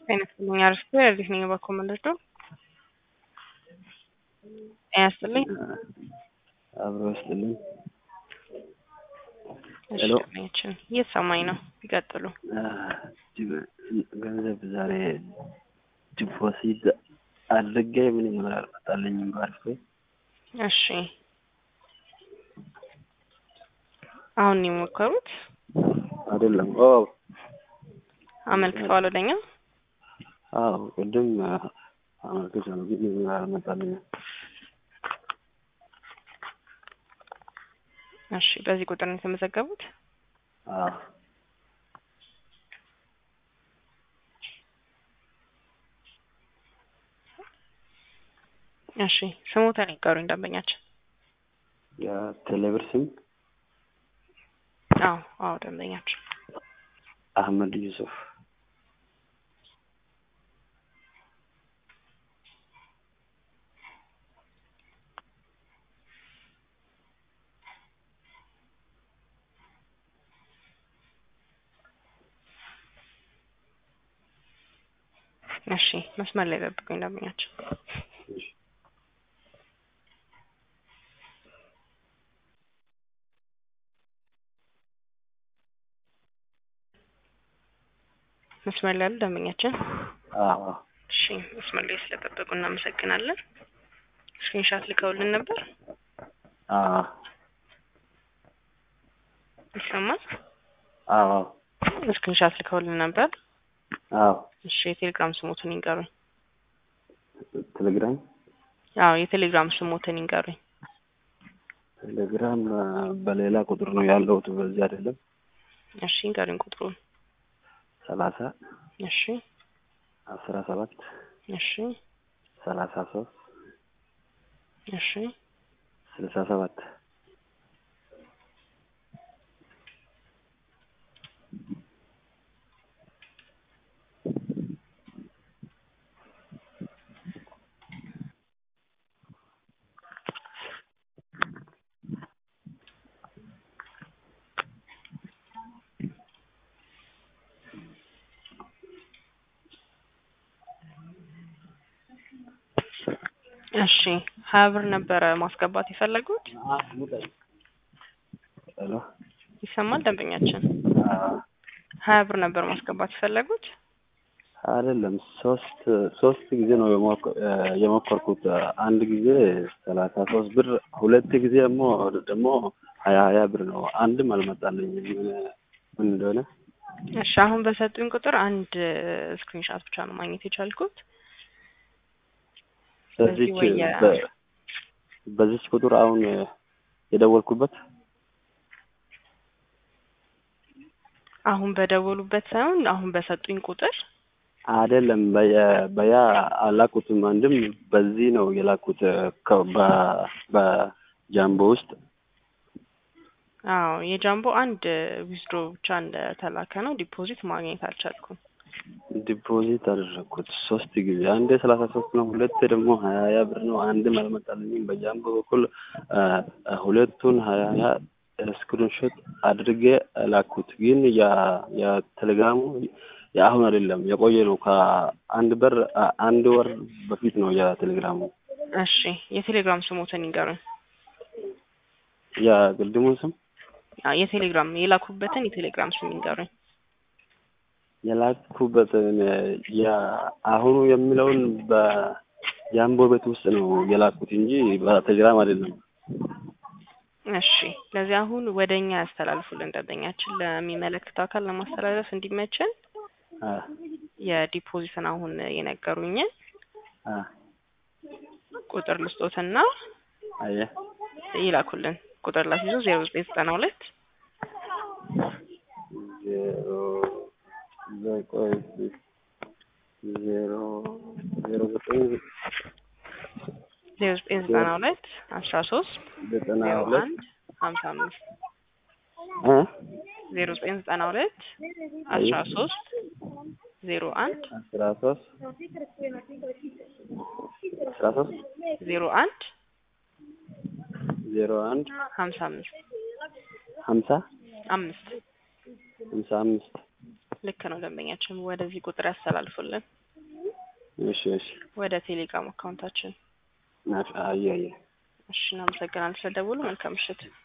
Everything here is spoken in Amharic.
ጤና ይስጥልኝ አርስቶ የዚህ ነኝ በኮመንደር ጤና ይስጥልኝ አብሮ ይስጥልኝ። እሺ ሄሎ። ችን እየተሰማኝ ነው ይቀጥሉ ገንዘብ ዛሬ ዲፖዚት አድርጌ ምንም ብር አልመጣልኝም። ባርፌ እሺ አሁን ነው የሞከሩት አይደለም። ኦ አመልክተዋል ወደኛ አዎ፣ ቅድም አመልክቻለሁ ግን ምንም ብር አልመጣልኝም። እሺ በዚህ ቁጥር ነው የተመዘገቡት አዎ እሺ ስሞታን ይቀሩኝ ደንበኛችን የቴሌብር ስም አዎ አዎ ደንበኛችን አህመድ ዩሱፍ እሺ መስመር ላይ ጠብቁኝ ደንበኛችን መስመር ላይ ያሉ ደንበኛችን አዎ እሺ መስመር ላይ ስለጠበቁ እናመሰግናለን ስክሪንሻት ልከውልን ነበር አዎ ይሰማል አዎ ስክሪንሻት ልከውልን ነበር አዎ እሺ የቴሌግራም ስሞትን ይንገሩኝ ቴሌግራም አዎ የቴሌግራም ስሞትን ይንገሩኝ ቴሌግራም በሌላ ቁጥር ነው ያለሁት፣ በዚህ አይደለም። እሺ ይንገሩኝ ቁጥሩን ሰላሳ እሺ አስራ ሰባት እሺ ሰላሳ ሶስት እሺ ስልሳ ሰባት እሺ ሀያ ብር ነበረ ማስገባት የፈለጉት ሄሎ ይሰማል ደንበኛችን አዎ ሀያ ብር ነበር ማስገባት የፈለጉት አይደለም ሶስት ሶስት ጊዜ ነው የሞከ- የሞከርኩት። አንድ ጊዜ ሰላሳ ሶስት ብር፣ ሁለት ጊዜ ደግሞ ደግሞ ሀያ ሀያ ብር ነው። አንድም አልመጣልኝም ምን ምን እንደሆነ። እሺ አሁን በሰጡኝ ቁጥር አንድ ስክሪንሻት ብቻ ነው ማግኘት የቻልኩት ስለዚህ በዚች ወይ የ- በ- በዚች ቁጥር አሁን የደወልኩበት አሁን በደወሉበት ሳይሆን አሁን በሰጡኝ ቁጥር አይደለም በየ- በያ አላኩትም። አንድም በዚህ ነው የላኩት ከ- በ- በጃምቦ ውስጥ አዎ የጃምቦ አንድ ዊዝድሮ ብቻ እንደተላከ ነው ዲፖዚት ማግኘት አልቻልኩም ዲፖዚት አደረግኩት ሶስት ጊዜ። አንዴ ሰላሳ ሶስት ነው፣ ሁለቴ ደግሞ ሀያ ሀያ ብር ነው። አንድም አልመጣልኝም። በጃምቦ በኩል አ፣ አ፣ ሁለቱን ሀያ ሀያ ስክሪንሾት አድርጌ ላኩት። ግን ያ የቴሌግራሙ የአሁን አይደለም የቆየ ነው። ከአንድ በር አ፣ አንድ ወር በፊት ነው የቴሌግራሙ እሺ የቴሌግራም ስሞትን ይንገሩኝ የቅድሙን ስም አ፣ የቴሌግራም የላኩበትን የቴሌግራም ስም ይንገሩኝ የላኩበትን የአሁኑ የሚለውን በጃምቦ ቤት ውስጥ ነው የላኩት እንጂ በቴሌግራም አይደለም። እሺ ስለዚህ አሁን ወደ እኛ ያስተላልፉልን ደንበኛችን ለሚመለከተው አካል ለማስተላለፍ እንዲመችን አ፣ የዲፖዚትን አሁን የነገሩኝን አ፣ ቁጥር ልስጦትና አየህ ይላኩልን ቁጥር ላስይዞ ዜሮ ዘጠኝ ዘጠና ሁለት ዜሮ ዘቆይ ዜሮ ዜሮ ዘጠኝ ዜሮ ዘጠኝ ዘጠና ሁለት አስራ ሶስት ዘጠና ዜሮ ሁለት አንድ ሀምሳ አምስት እ ዜሮ ዘጠኝ ዘጠና ሁለት አስራ ሶስት ዜሮ አንድ አስራ ሶስት አስራ ሶስት ዜሮ አንድ ዜሮ አንድ ሀምሳ አምስት ሀምሳ አምስት ሀምሳ አምስት ልክ ነው ደንበኛችን ወደዚህ ቁጥር ያስተላልፉልን እሺ እሺ ወደ ቴሌግራም አካውንታችን አየ አየ እሺ እናመሰግናለን ስለደወሉ መልካም ምሽት